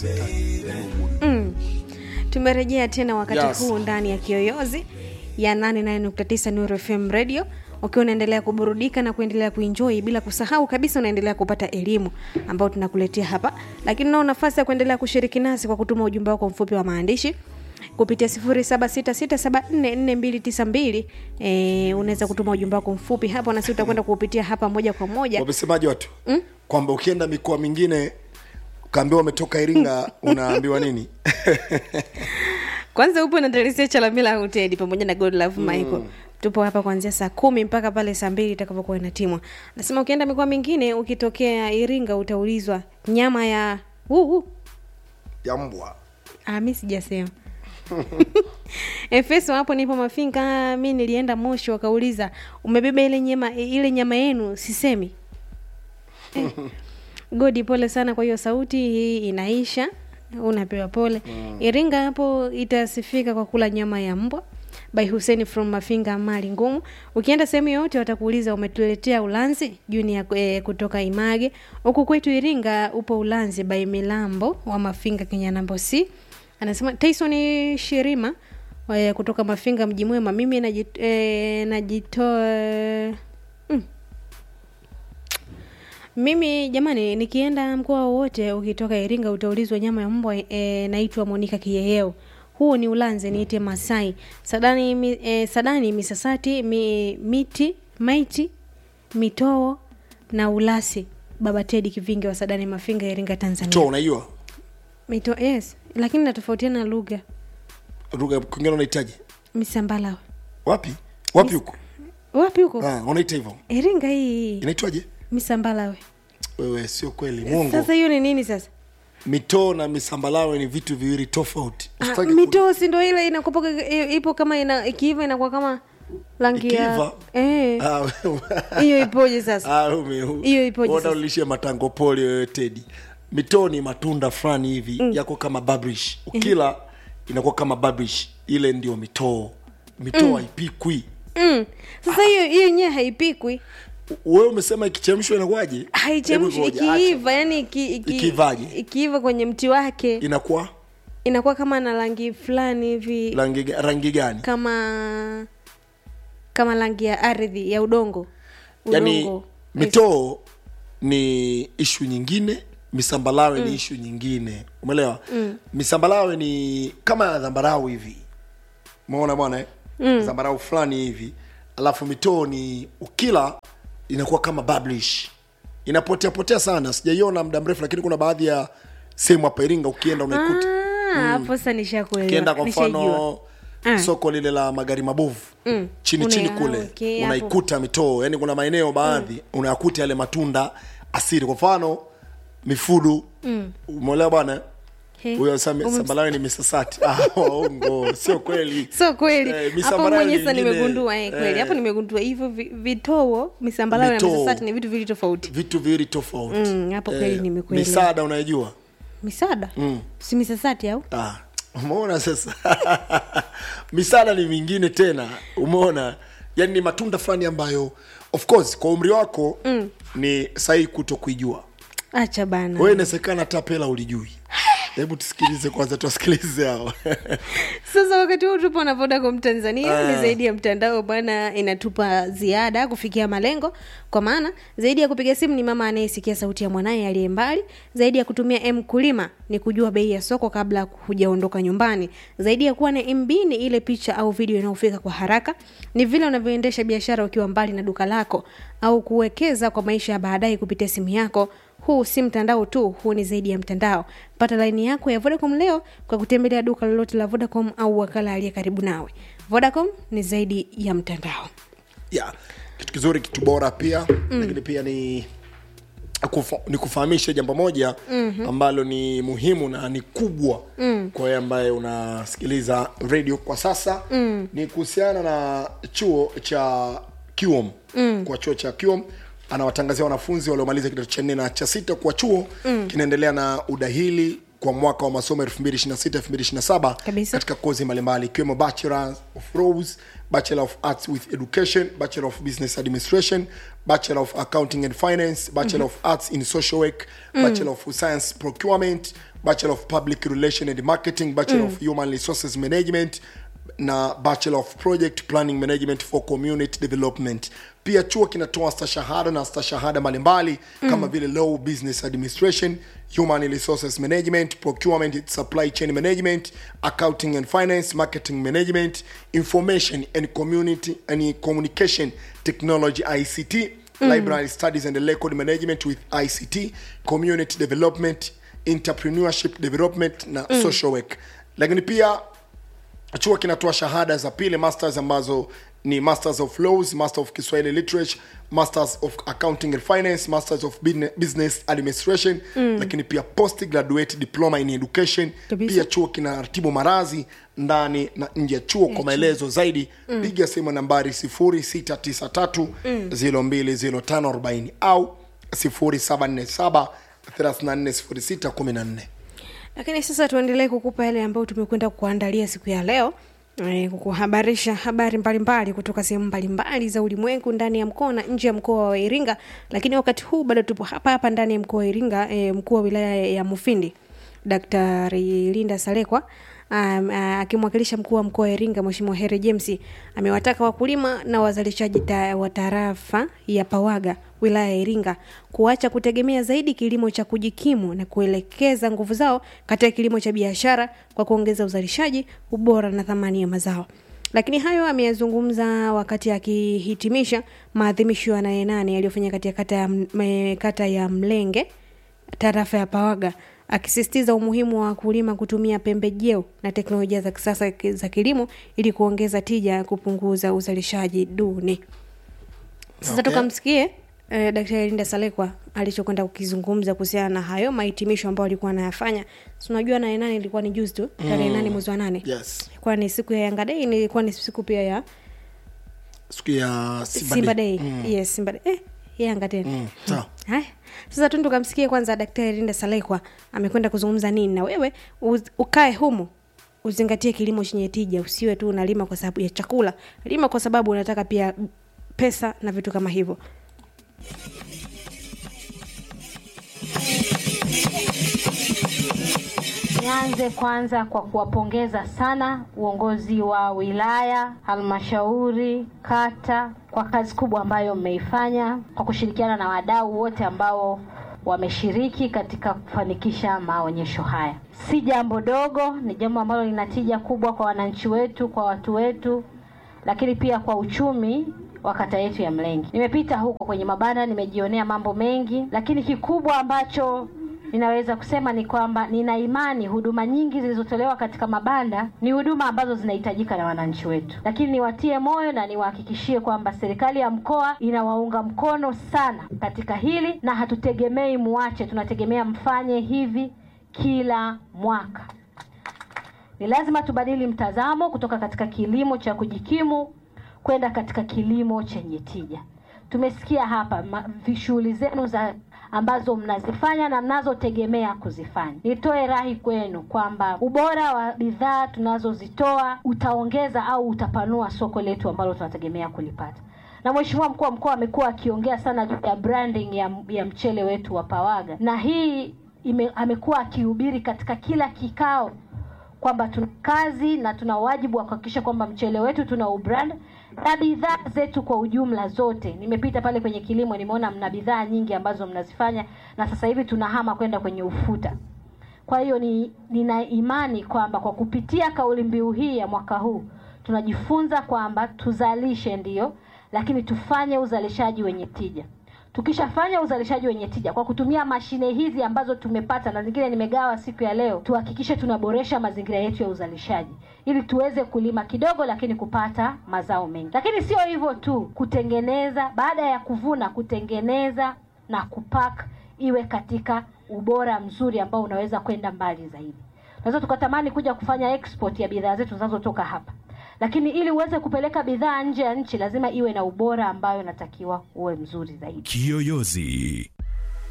mm. tumerejea tena wakati Yes. huu ndani ya kiyoyozi ya 89 Nuru FM radio ukiwa unaendelea kuburudika na kuendelea kuenjoy bila kusahau kabisa unaendelea kupata elimu ambayo tunakuletea hapa lakini unao nafasi ya kuendelea kushiriki nasi kwa kutuma ujumbe wako mfupi wa maandishi kupitia 0766744292 eh, unaweza kutuma ujumbe wako mfupi hapo nasi utakwenda kuupitia hapa moja kwa moja wamesemaji watu mm? kwamba ukienda mikoa mingine ukaambiwa umetoka iringa unaambiwa nini kwanza upo na Teresia Chalamila Hoteli pamoja na God Love Michael tupo hapa kuanzia saa kumi mpaka pale saa mbili itakapokuwa inatimwa nasema ukienda mikoa mingine ukitokea iringa utaulizwa nyama ya uh, ya mbwa Ah, mi sijasema efeso hapo nipo mafinga mi nilienda moshi wakauliza umebeba ile nyama ile nyama yenu sisemi eh. godi pole sana kwa hiyo sauti hii inaisha unapewa pole mm. iringa hapo itasifika kwa kula nyama ya mbwa by huseni from mafinga mali ngumu ukienda sehemu yoyote watakuuliza umetuletea ulanzi juni e, kutoka image huku kwetu iringa upo ulanzi by milambo wa mafinga kenya nambo c anasema tyson shirima e, kutoka mafinga mji mwema mimi najit, e, najitoa mm. mimi jamani nikienda mkoa wowote ukitoka iringa utaulizwa nyama ya mbwa e, naitwa monika kiyeyeo huu ni ulanzi niite masai sadani, mi, e, sadani misasati mi, miti maiti mitoo na ulasi baba tedi kivingi wa sadani mafinga iringa tanzania to unaijua mito yes lakini natofautiana lugha lugha kwingine unahitaji misambala wapi wapi huko wapi huko Ah, unaita hivyo iringa hii inaitwaje misambalawe wewe sio kweli mwongo sasa hiyo ni nini sasa mitoo na misambalawe ni vitu viwili tofauti ah, Usitaki ku- mitoo si ndo ile inakupoka ipo kama ina ikiiva inakuwa kama rangi ya Ikiiva? eh Ah, wewe- hiyo ipoje sasa Ah, ume- Hiyo ipoje Ona sasa? ulishie matango poli wewe tedi mitoo ni matunda fulani hivi mm. yako kama babrish ukila inakuwa kama babrish ile ndio mitoo mitoo haipikwi mm. sasa hiyo hiyo yenyewe haipikwi wewe umesema ikichemshwa inakuwaje haichemshi Hebu ngoja, ikiiva yani iki, iki, Ikiivaje? ikiiva kwenye mti wake acha. inakuwa inakuwa kama na rangi fulani hivi rangi, ga- rangi gani kama kama rangi ya ardhi ya udongo yani Udongo. mitoo ni ishu nyingine misambalawe mm. ni ishu nyingine umeelewa mm. misambalawe ni kama ya dhambarau hivi umeona bwana eh? mm. dhambarau fulani hivi alafu mitoo ni ukila inakuwa kama bablish inapotea potea sana sijaiona muda mrefu lakini kuna baadhi ya sehemu hapa iringa ukienda unaikuta Ah, hapo sasa nishakuelewa ukienda kwa Nishaijua. mfano Ah. soko lile la magari mabovu Mm. chini Una- chini ah, kule okay, hapo. unaikuta mitoo yani kuna maeneo baadhi mm. unayakuta yale matunda asiri kwa mfano mifudu mm. umeelewa bwana He. huyo sami- Ume- sambalawe ni misasati ah, waongo sio kweli so kweli Eh, hapo misambalawe mwenyewe sasa nyingine, nimegundua eh, kweli eh, hapo nimegundua hivyo vi- vitoo misambalawe na Mitoo. misasati ni vitu vili tofauti vitu viwili tofauti Mm, hapo kweli nimekuelewa. misaada unaijua misada mm. si misasati au ah, umeona sasa misaada ni mingine tena umeona yani ni matunda fulani ambayo of course kwa umri wako mm. ni sahihi kuto kuijua acha bana wewe inawezekana hata pela ulijui hebu tusikilize kwanza tuwasikilize hao sasa wakati huu tupo na vodacom tanzania ni Ah. zaidi ya mtandao bwana inatupa ziada kufikia malengo kwa maana zaidi ya kupiga simu ni mama anayesikia sauti ya mwanaye aliye mbali zaidi ya kutumia m kulima ni kujua bei ya soko kabla hujaondoka nyumbani zaidi ya kuwa na mb ni ile picha au video inayofika kwa haraka ni vile unavyoendesha biashara ukiwa mbali na duka lako au kuwekeza kwa maisha ya baadaye kupitia simu yako huu si mtandao tu huu ni zaidi ya mtandao pata laini yako ya vodacom leo kwa kutembelea duka lolote la vodacom au wakala aliye karibu nawe vodacom ni zaidi ya mtandao yeah. kitu kizuri kitu bora pia mm. lakini pia ni kufa, ni kufahamisha jambo moja mm-hmm. ambalo ni muhimu na ni kubwa mm. kwa wewe ambaye unasikiliza radio kwa sasa mm. ni kuhusiana na chuo cha QM mm. kwa chuo cha QM anawatangazia wanafunzi waliomaliza kidato cha nne na cha sita kuwa chuo mm. kinaendelea na udahili kwa mwaka wa masomo 2026 2027 Kabisa. katika kozi mbalimbali ikiwemo bachelor of laws bachelor of arts with education bachelor of business administration bachelor of accounting and finance bachelor of arts in social work bachelor of science procurement bachelor of public relation and marketing bachelor of human resources management na bachelor of project planning management for community development pia chuo kinatoa stashahada na stashahada mbalimbali kama vile law business administration human resources management procurement and supply chain management accounting and finance marketing management information and community and communication technology ict library studies and record management with ict community development entrepreneurship development na social work lakini pia chuo kinatoa shahada za pili masters ambazo ni masters of laws master of kiswahili literature masters of accounting and finance masters of Business- business administration mm. lakini pia post graduate diploma in education Kabisa. pia chuo kinaratibu marazi ndani na nje ya chuo kwa maelezo zaidi piga simu nambari 0693 020540 au 0747 340614 lakini sasa tuendelee kukupa yale ambayo tumekwenda kuandalia siku ya leo eh, kukuhabarisha habari mbalimbali kutoka sehemu mbalimbali za ulimwengu ndani ya mkoa na nje ya mkoa wa iringa lakini wakati huu bado tupo hapa hapa ndani ya mkoa wa iringa eh, mkuu wa wilaya ya mufindi daktari linda salekwa um, uh, akimwakilisha mkuu wa mkoa wa iringa mweshimiwa here james amewataka wakulima na wazalishaji ta, wa tarafa ya pawaga wilaya ya iringa kuacha kutegemea zaidi kilimo cha kujikimu na kuelekeza nguvu zao katika kilimo cha biashara kwa kuongeza uzalishaji ubora na thamani ya mazao lakini hayo ameyazungumza wakati akihitimisha maadhimisho ya nane nane yaliyofanya katika kata ya, M- eh, kata ya mlenge tarafa ya pawaga akisisitiza umuhimu wa wakulima kutumia pembejeo na teknolojia za kisasa ki- za kilimo ili kuongeza tija ya kupunguza uzalishaji duni sasa Okay. tukamsikie eh, daktari linda salekwa alichokwenda kukizungumza kuhusiana na hayo mahitimisho ambayo alikuwa anayafanya Si unajua nane nane ilikuwa ni juzi tu tarehe nane mwezi wa nane yes ilikuwa ni siku ya yanga dei ilikuwa ni siku pia ya siku ya simba, Simba dei Day. Mm. yes simba Day. eh, yanga tena Mm, sawa. haya sasa tu tukamsikie kwanza daktari linda salekwa amekwenda kuzungumza nini na wewe uz, ukae humu uzingatie kilimo chenye tija usiwe tu unalima kwa sababu ya chakula lima kwa sababu unataka pia pesa na vitu kama hivyo Nianze kwanza kwa kuwapongeza sana uongozi wa wilaya, halmashauri, kata kwa kazi kubwa ambayo mmeifanya kwa kushirikiana na wadau wote ambao wameshiriki katika kufanikisha maonyesho haya. Si jambo dogo, ni jambo ambalo lina tija kubwa kwa wananchi wetu, kwa watu wetu, lakini pia kwa uchumi wa kata yetu ya Mlengi. Nimepita huko kwenye mabanda, nimejionea mambo mengi, lakini kikubwa ambacho ninaweza kusema ni kwamba nina imani huduma nyingi zilizotolewa katika mabanda ni huduma ambazo zinahitajika na wananchi wetu, lakini niwatie moyo na niwahakikishie kwamba serikali ya mkoa inawaunga mkono sana katika hili, na hatutegemei muache, tunategemea mfanye hivi kila mwaka. Ni lazima tubadili mtazamo kutoka katika kilimo cha kujikimu kwenda katika kilimo chenye tija. Tumesikia hapa ma- vi- shughuli zenu za ambazo mnazifanya na mnazotegemea kuzifanya. Nitoe rai kwenu kwamba ubora wa bidhaa tunazozitoa utaongeza au utapanua soko letu ambalo tunategemea kulipata. Na Mheshimiwa mkuu wa mkoa amekuwa akiongea sana juu ya branding ya, ya mchele wetu wa Pawaga, na hii ime, amekuwa akihubiri katika kila kikao kwamba tuna kazi na tuna wajibu wa kuhakikisha kwamba mchele wetu tuna ubrand na bidhaa zetu kwa ujumla zote. Nimepita pale kwenye kilimo, nimeona mna bidhaa nyingi ambazo mnazifanya, na sasa hivi tunahama kwenda kwenye ufuta. Kwa hiyo ni, nina imani kwamba kwa kupitia kauli mbiu hii ya mwaka huu tunajifunza kwamba tuzalishe ndiyo, lakini tufanye uzalishaji wenye tija. Tukishafanya uzalishaji wenye tija kwa kutumia mashine hizi ambazo tumepata na zingine nimegawa siku ya leo, tuhakikishe tunaboresha mazingira yetu ya uzalishaji ili tuweze kulima kidogo, lakini kupata mazao mengi. Lakini sio hivyo tu, kutengeneza baada ya kuvuna, kutengeneza na kupack iwe katika ubora mzuri ambao unaweza kwenda mbali zaidi. Tunaweza tukatamani kuja kufanya export ya bidhaa zetu zinazotoka hapa, lakini ili uweze kupeleka bidhaa nje ya nchi lazima iwe na ubora ambayo inatakiwa uwe mzuri zaidi. Kiyoyozi